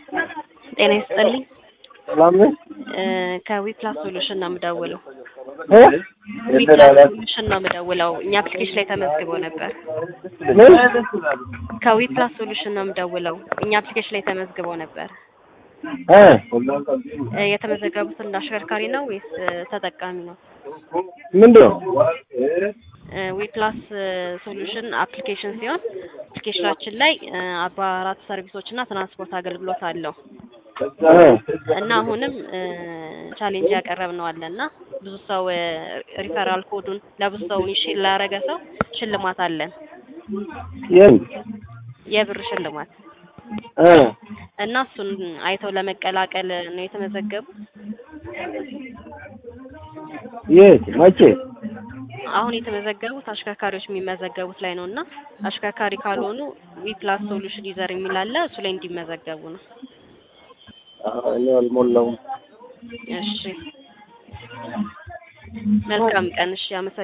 ጤና ይስጥልኝ። ሰላም ነህ? ከዊፕላስ ሶሉሽን ነው የምደውለው። እ? ዊፕላስ ሶሉሽን ነው የምደውለው። እኛ አፕሊኬሽን ላይ ተመዝግቦ ነበር። ምን? ከዊፕላስ ሶሉሽን ነው የምደውለው። እኛ አፕሊኬሽን ላይ ተመዝግቦ ነበር። እ? እ፣ የተመዘገቡት እንደ አሽከርካሪ ነው ወይስ እ፣ ተጠቃሚ ነው? ምንድን ነው? ዊፕላስ ሶሉሽን አፕሊኬሽን ሲሆን አፕሊኬሽናችን ላይ እ፣ አርባ አራት ሰርቪሶች እና ትራንስፖርት አገልግሎት አለው እ? እና አሁንም እ፣ ቻሌንጅ ያቀረብነው አለ እና ብዙ ሰው እ፣ ሪፈራል ኮዱን ለብዙ ሰው ሼር ላደረገ ሰው ሽልማት አለን፣ የት? የብር ሽልማት እ? እና እሱን አይተው ለመቀላቀል ነው የተመዘገቡት። የት? መቼ? አሁን የተመዘገቡት አሽከርካሪዎች የሚመዘገቡት ላይ ነው እና አሽከርካሪ ካልሆኑ ዊፕላስ ሶሉሽን ዩዘር የሚል አለ እሱ ላይ እንዲመዘገቡ ነው። አ፣ እኔ አልሞላውም። እሺ፣ መልካም ቀን። እሺ፣ አመሰግናለሁ።